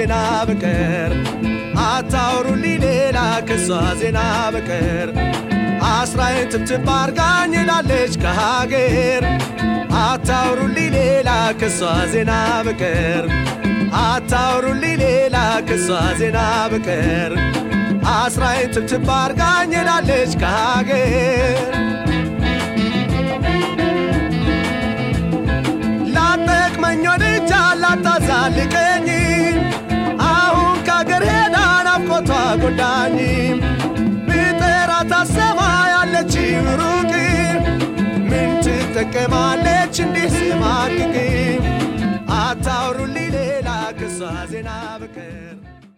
ዜና በቀር አታውሩልኝ ሌላ ከሷ ዜና በቀር አስራዬን ትብትብ አርጋኝ ላለች ከሀገር አታውሩልኝ ሌላ ከሷ ዜና በቀር አታውሩልኝ ሌላ ከሷ ዜና በቀር አስራዬን ትብትብ አርጋኝ ላለች ከሀገር ላጠቅመኝ ወድጃ ላታዛልቀኝ አሁን ከአገር ሄዳ ናፍቆቷ ጎዳኝ ብጠራት አሰማ ያለች ሩቅ ምን ትጠቀማለች እንዲህ ስማቅቅ አታውሩልኝ ሌላ ከሷ ዜና በቀር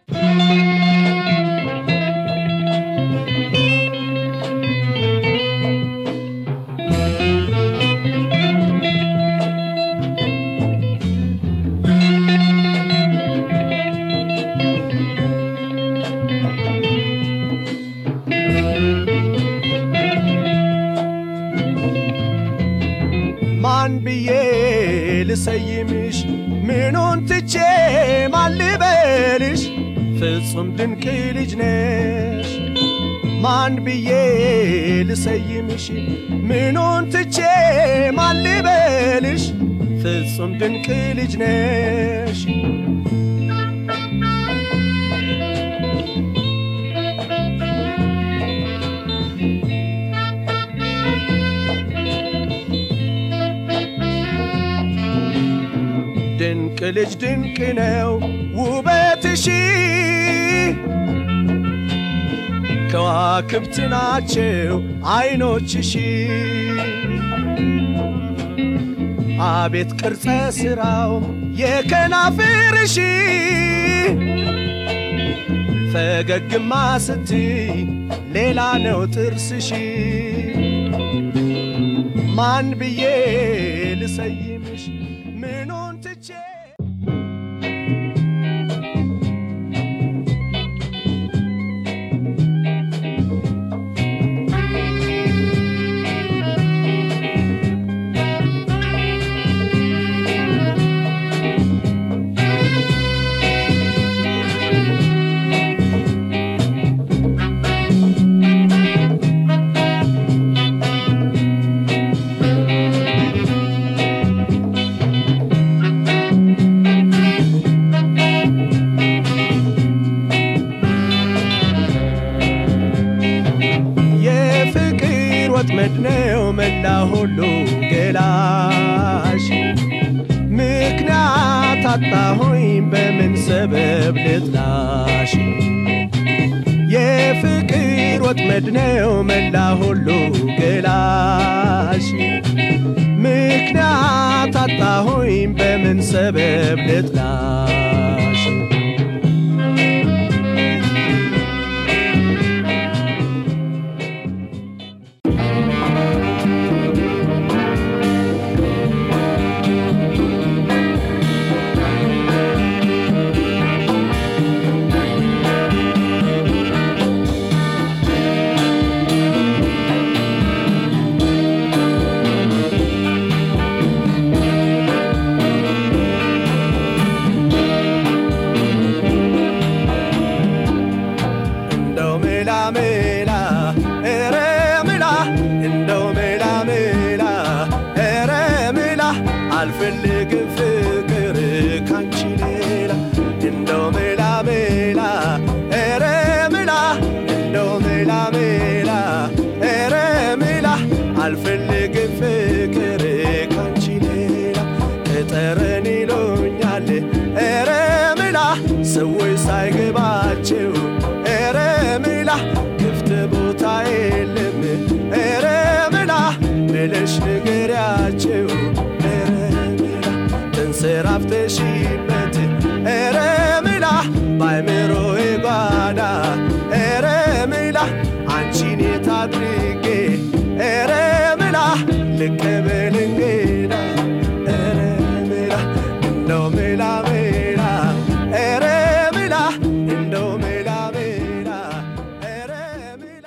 ማን ብዬ ልሰይምሽ ምኑን ትቼ ማን ልበልሽ ፍጹም ድንቅ ልጅ ነሽ ማን ብዬ ልሰይምሽ ምኑን ትቼ ማን ልበልሽ ፍጹም ድንቅ ልጅ ነሽ ድንቅ ልጅ ድንቅ ነው ውበትሽ ከዋክብት ናቸው አይኖችሽ አቤት ቅርጸ ሥራው የከናፍርሽ ፈገግማ ስትይ ሌላ ነው ጥርስሽ ማን ብዬ ልሰይምሽ ምኑን ትቼ የፍቅር ወጥመድ ነው መላ ሁሉ ገላሽ ምክንያት አጣሆኝ በምን ሰበብ ልጥላሽ የፍቅር ወጥመድ ነው መላ ሁሉ ገላሽ ምክንያት አጣሆኝ በምን ሰበብ ልጥላሽ እንደው ሜላ ሜላ ኧረ ሜላ እንደው ሜላ ሜላ ኧረ ሜላ አልፈልግም ፍቅር ካንቺ ሌላ እንደው ሜላ ሜላ ኧረ ሜላ እንደው ሜላ ሜላ ኧረ ሜላ አልፈልግም ፍቅር ካንቺ ሌላ ከጠረን ይሉኛል ኧረ ሜላ ሰዎች ሳይገባቸው ኧረ ሜላ ክፍት ቦታ የለም ኧረ ሜላ ብለሽ ንገሪያቸው ኧረ ሜላ ተንሰራፍተሽበት ኧረ ሜላ ባይምሮዬ ጓዳ ኧረ ሜላ አንቺን የት አድርጌ ኧረ ሜላ ልቀበል እንግዳ ኧረ ሜላ እንደው ሜላ ሜላ ኧረ ሜላ እንደው ሜላ ሜላ ኧረ ሜላ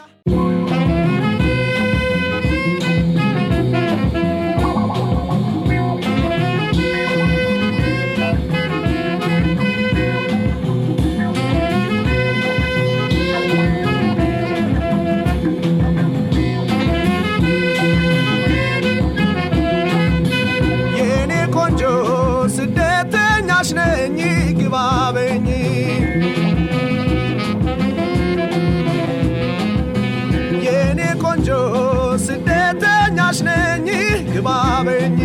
ታጋሽ ነኝ ግባበኝ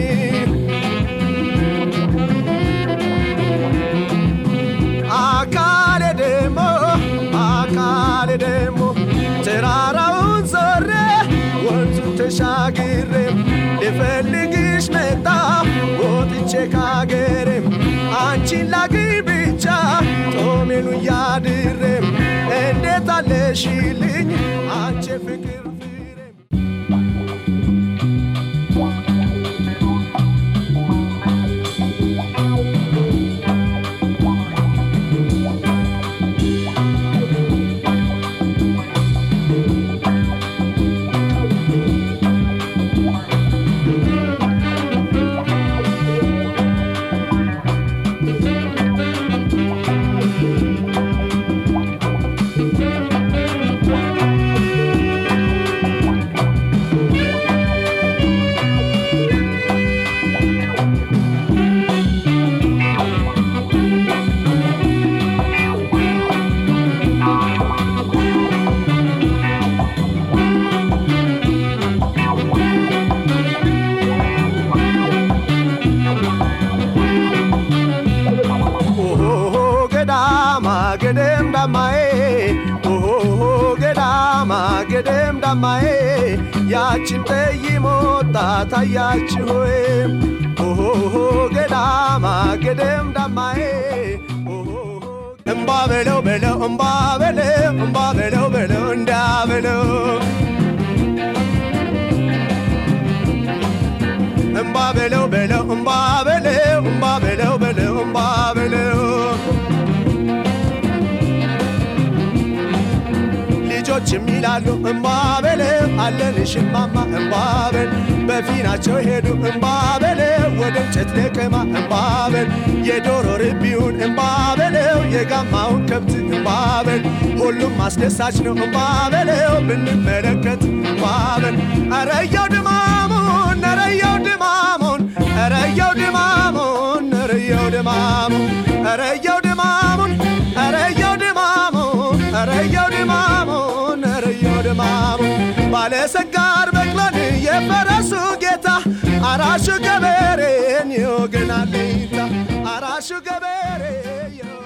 አካሌ ደሞ አካሌ ደሞ ተራራውን ዞሬ ወንዙን ተሻግሬ ልፈልግሽ መጣ ወጥቼ ካገሬም አንቺን ላግኝ ብቻ ጦሜኑ እያድሬም እንዴት አለሽልኝ አንቺ ፍቅር ፍሬም ኦሆ ገዳማ ገደም ዳማዬ ኦሆ ገዳማ ገደም ዳማዬ ያችን ጠይም ወጣት አያችሁ ሆይ ኦሆ ገዳማ ገደም ዳማዬ እምባ በለው በለው እምባ በለው እምባ በለው በለው እንዳ በለው እምባ በለው በለው እምባ በለው እምባ በለው በለው እምባ በለው ልጆችም ይላሉ እምባ በለው አለንሽ እማማ እምባ በል በፊናቸው ሄዱ እምባ በለው ወደ እንጨት ለቀማ እምባ በል የዶሮ ርቢውን እምባ በለው የጋማውን ከብት እምባ በል ሁሉም አስደሳች ነው እምባ በለው ብንመለከት እምባ በል አረየው ድማሙን አረየው ድማሙን አረየው ድማሙን አረየው ድማሙን አረየው ድማሙን አረየው ድማሙን አረየው ድማሙን አረየው ድማሙን ባለሰጋር በቅሎን የፈረሱ ጌታ አራሹ ገበሬን ይወገናል አራሹ ገበሬ